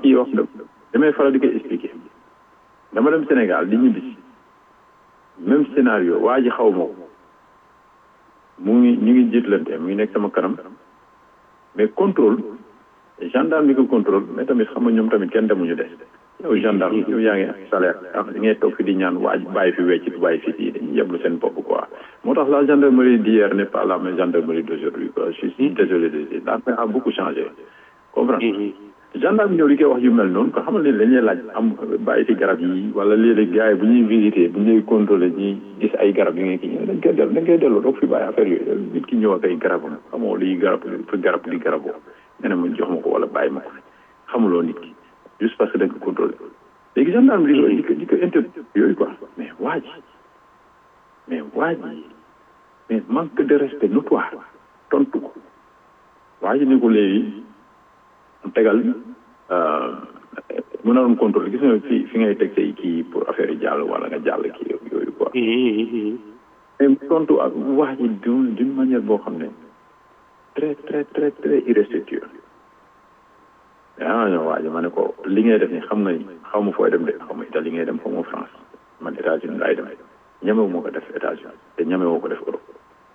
kii wax damay faral di koy expliquer dama dem Sénégal di ñibbisi même scénario waa ji xaw ma ko mu ngi ñu ngi jiitlante mu ngi nekk sama kanam mais contrôle gendarme bi ko contrôle mais tamit xam nga ñoom tamit kenn demuñu des yow gendarme yow yaa ngi salaire ah di ngay toog fi di ñaan waaj bàyyi fi wecc bàyyi fi kii dañuy yeblu seen bopp quoi moo tax la gendarmerie d'hier n'est pas la même gendarmerie d'aujourd'hui quoi je suis désolé de dire la a beaucoup changé comprendre gendarme ñëw li koy wax yu mel noonu ko xamal ne dañuy laaj am bàyyi fi garab yi wala léeg-léeg gars yi bu ñuy visiter bu ñuy contrôler ñuy gis ay garab yi nga kii dañ koy dellu dañ koy delloo doog fi bàyyi affaire yooyu nit ki ñëw ak ay garabam xamoo liy garab fi garab di garaboo nga ne ma jox ma ko wala bàyyi ma ko xamuloo nit ki juste parce que dañ ko contrôler léegi gendarme di ko di ko di ko inter yooyu quoi mais waa ji mais waa ji mais manque de respect notoire tontu ko waa ji ni ko léegi tegal mu naroon contrôle gis nga fi fi ngay teg say kii pour affaire yi jàll wala nga jàll kii yooyu quoi mais tontu ak wax ji d'une d'une manière boo xam ne très très très très irrespectueux ah non waa ji ma ne ko li ngay def ni xam nga ni xaw ma fooy dem de xaw ma Italie ngay dem xaw ma France man États-Unis laay dem ñemewu moo ko def États-Unis te ñemewoo ko def Europe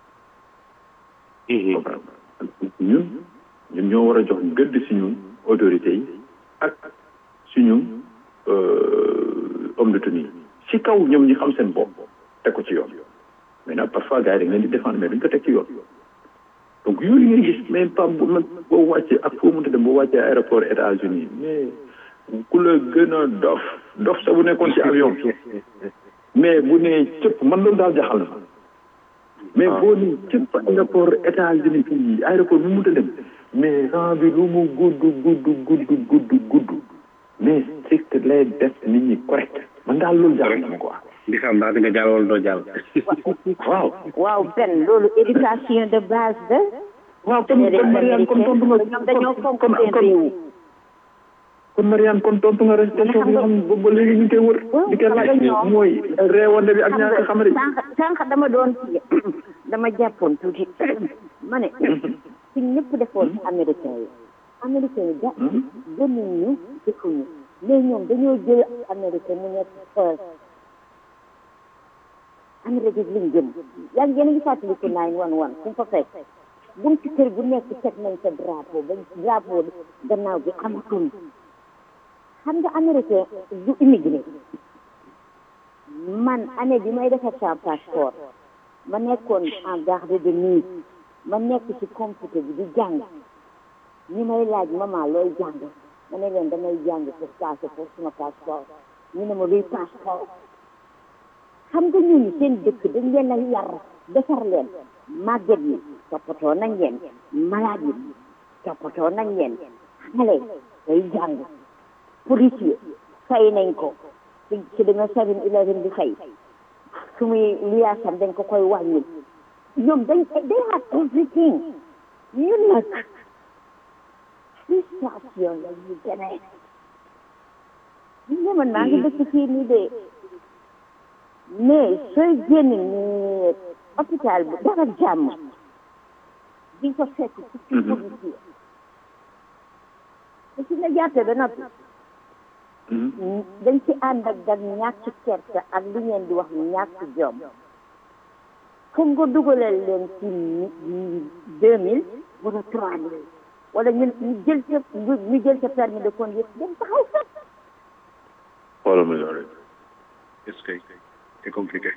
ñun ñun ñoo war a jox gëdd suñu autorités yi ak suñu homme de tenue ci kaw ñoom ñi xam seen bopp teg ko ci yoon mais nag parfois gars yi dañ leen di défendre mais duñ ko teg ci yoon donc yooyu ngay gis mais pas boo wàccee ak foo mënta dem boo wàccee aéroport États-Unis mais ku la gën a dof dof sa bu nekkoon ci avion mais bu nee cëpp man loolu daal jaxal na mais boo nii cëpp aéroport États-Unis fii aéroport bu mënta dem mais rang bi lu mu gudd gudd gudd gudd gudd mais strict lay def nit ñi correct man daal loolu jaxal na ma quoi di xam ndax di nga jàll wala doo jàll waaw waaw benn loolu éducation de base de waaw kon kon Mariane kon tontu nga ñoom dañoo fonk kon seen réew kon Mariane kon tontu nga restation bi nga xam ne ba léegi ñu ngi koy wër di koy laaj mooy réewande bi ak ñaaka xamari sànq sànq dama doon dama jàppoon tuuti ma ne suñ ñëpp defoon ci américain yi américain yi da gënuñ ñu defuñu mais ñoom dañoo jël américain mu nekk first américain liñ gëm yaa ngi yéen a ngi fàttaliku nine one one fu mu fa fekk buntu kër bu nekk teg nañ sa drapeau ba drapeau gannaaw bi amatul xam nga américain du immigré man année bi may defar sa passeport ma nekkoon en garde de nuit ma nekk ci computer bi di jàng ñu may laaj maman looy jàng ma ne leen damay jàng pour passé pour suma passeport ñu ne ma luy passeport xam nga ñun seen dëkk dañ leen a yar defar leen màgget yi toppatoo nañ leen malade yi toppatoo nañ leen xale day jàng policier fay nañ ko ci ci dama seven eleven bi fay su muy liyaasam dañ ko koy wàññil ñoom dañ they have everything ñun nag situation la ñu demee ñu man maa ngi dëkk fii nii de mais sooy génn ni hôpital bu dara jàmm di ko fekk ci ci policier te ci nga jàppee ba noppi dañ ci ànd ak dag ñàkk kersa ak li ngeen di wax ñàkk jom foog nga dugalal leen ci deux mille wala trois mille wala ñu ñu jël sa ñu jël sa permis de conduire dem taxaw fa xoolal ma loolu est-ce que c'est compliqué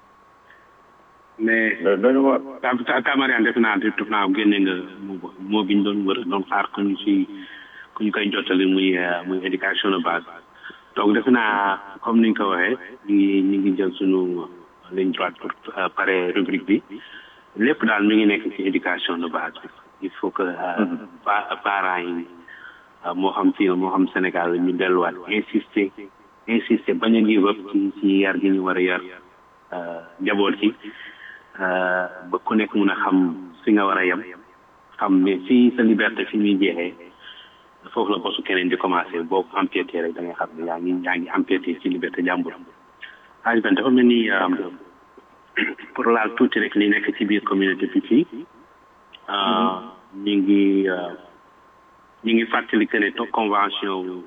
mais dañu war ta ta Mariane def naa def naa génne nga moo moo biñ doon wër doon xaar ku ñu ci ku ñu koy jottali muy muy éducation de base donc defe naa comme ni nga ko waxee ñu ngi ñu ngi jël suñu ligne droite pour pare rubrique bi lépp daal mi ngi nekk ci éducation de base bi il faut que parents yi moo xam fii moo xam Sénégal ñu delluwaat insister insister bañ a give up ci ci yar gi ñu war a yar njaboot ci ba ku nekk mun a xam fi nga war a yem xam ne fii sa liberté fi muy jeexee foofu la bosu keneen di commencé boo ko empiété rek da ngay xam ne yaa ngi yaa ngi empiété ci liberté jàmbur age ben dafa mel ni pour laal tuuti rek li nekk ci biir communauté bi fii ñu ngi ñu ngi fàttali que ne convention